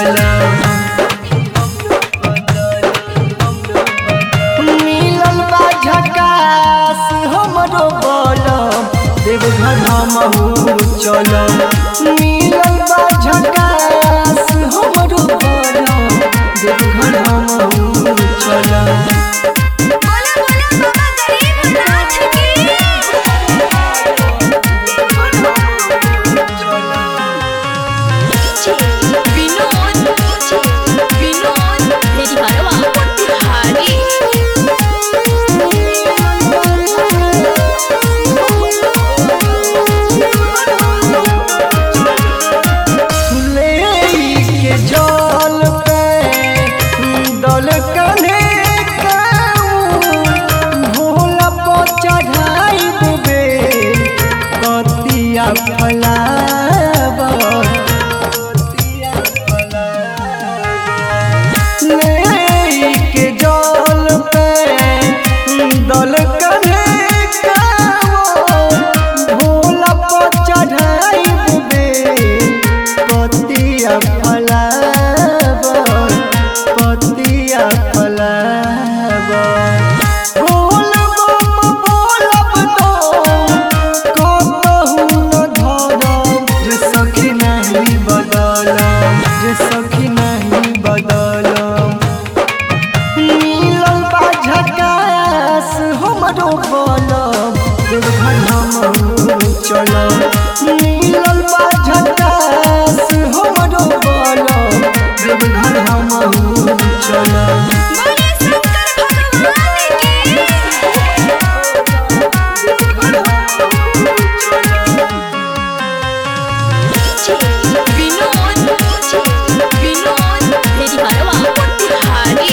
मिलल बा झकास हमरो बलम देवघर हमहू चलम मिलल बा झकास हमरो बलम देवघर हमहू चलम बोला बोला बाबा गरीबनाथ की विनोद विनोद मेरी हरवा मोतिहारी ले के जल पे दल कने भोला पर चढ़ाई बे कतिया फलाब ले के जल पे दल कने भोला पर चढ़ाई बे पतिया फलाब पतिया फलाब बोलब बोलब तो कतहु न धरम जे सखी नहीं बदलम जे सखी नहीं बदलम मिलल बा झकास हमरो बलम देवघर हमहू चलम मिलल बा झकास हमरो बलम देवघर हमहू चलम बोले शंकर भगवान की विनोद विनोद मेरी हरवा मोतिहारी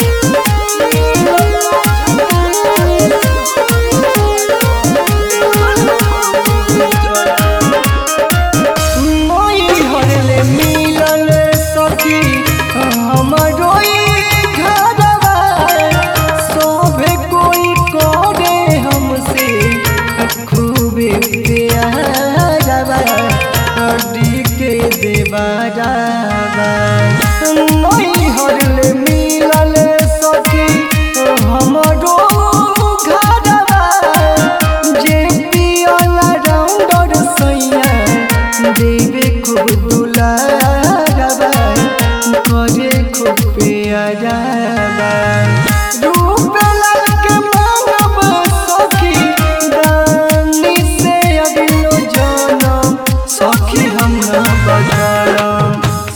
मोई हरले मिलल सखी हमरो ई घरवा सोभे कोई करे हमसे खूबे प्यारवा हड्डी के देवारवा मोई हरले मिलल सखी हमरो घरवा जे पियला राउंडर सैया देवे खूब दुलारबा करे खूब प्यारबा रूप लाल के मानव सखी दानी से अगलो जनम सखी हम न बदलम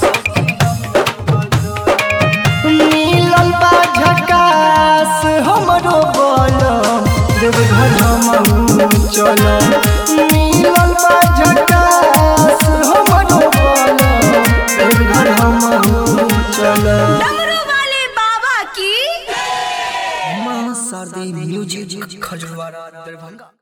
मिलल बा झकास हमरो बलम देवघर हमहू चलम मिलल बा झकास हमरो बलम देवघर हमहू चलम डमरू वाले बाबा की मां शादी म्यूजिक खजवारा दरभंगा